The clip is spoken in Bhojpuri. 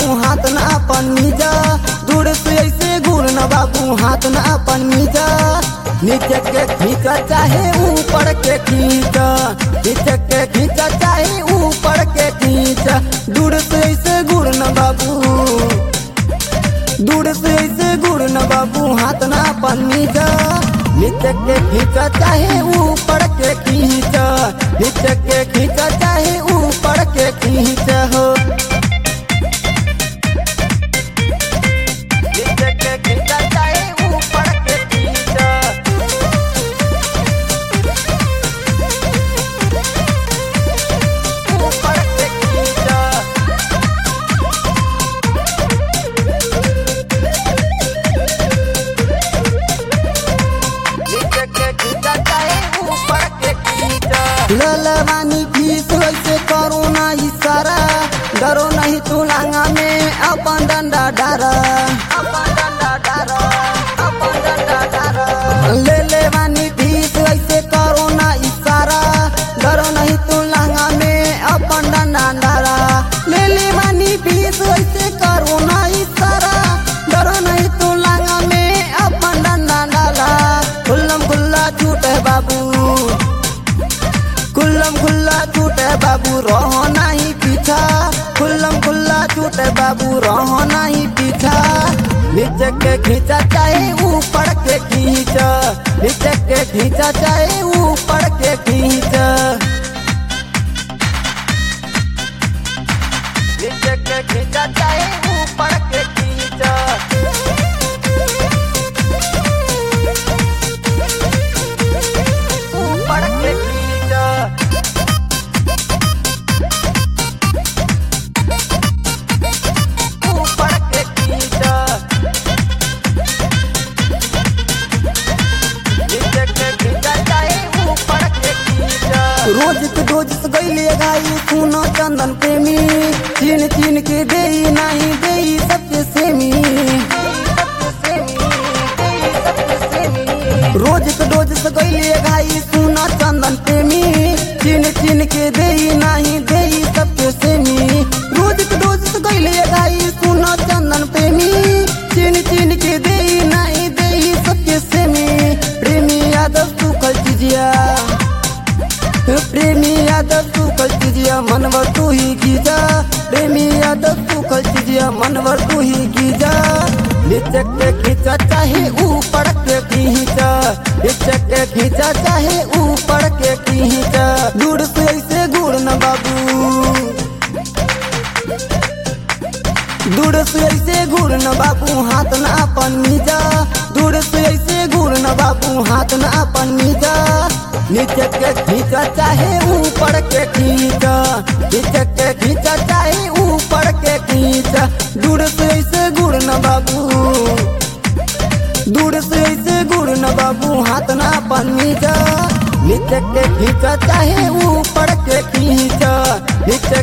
बाबू हाथ न अपन नीचा दूर से ऐसे घूर न बाबू हाथ न अपन नीचा नीचे के खींचा चाहे ऊपर के खींचा नीचे के खींचा चाहे ऊपर के खींचा दूर से ऐसे घूर न बाबू दूर से ऐसे घूर न बाबू हाथ न अपन नीचा नीचे के खींचा चाहे ऊपर के खींचा नीचे के खींचा चाहे ऊपर के खींचा हो नीचे के खींचा चाहे ऊपर के खींचा ऊपर के खींचा नीचे के खींचा चाहे ऊपर के खींचा ललवानी फीस वैसे करो ना इशारा डरो नहीं तू लांगा में अपन डंडा डारा अपन डंडा डारा अपन डंडा डारा ले ले वानी फीस वैसे करो ना इशारा डरो नहीं तू लांगा में अपन डंडा डारा ले ले वानी फीस वैसे करो ना इशारा डरो नहीं तू लांगा में अपन डंडा डाला खुल्लम खुल्ला छूटे बाबू खुल्लम खुल्ला छूटे बाबू रहो नहीं पीछा खुल्लम खुल्ला छूटे बाबू रहो नहीं पीछा नीचे के खींचा चाहे ऊपर के खींचा नीचे के खींचा चाहे ऊपर के खींचा नीचे के खींचा चाहे ऊपर के खींचा ऊपर के खींचा ऊपर के खींचा नीचे के खींचा चाहे ऊपर के खींचा रोज के रोज से गईले गाई सुनो चंदन प्रेमी चीन चीन के देई नहीं देई सबके सेमी रोज के रोज से गईले गाई सुनो चंदन प्रेमी चीन चीन के देई नहीं देई सबके सेमी रोज के रोज से गईले गाई सुनो चंदन प्रेमी चीन चीन के देई नहीं देई सबके सेमी प्रेमी यादव तू कल चीजिया प्रेमी यादव तू कल चीजिया मनवर तू ही गीजा प्रेमी यादव तू कल चीजिया मनवर तू ही गीजा नीचे के खींचा चाहे ऊपर के खींचा नीचे के खींचा चाहे ऊपर के खींचा दूर से ऐसे गुड़ न बाबू दूर से ऐसे घूर न बाबू हाथ न अपन नीचा दूर से ऐसे घूर न बाबू हाथ न अपन नीचा नीचे के खींचा चाहे ऊपर के खींचा नीचे के खींचा चाहे ऊपर के खींचा दूर से ऐसे घूर न बाबू दूर से ऐसे घूर न बाबू हाथ न अपन नीचा नीचे के खींचा चाहे ऊपर के खींचा नीचे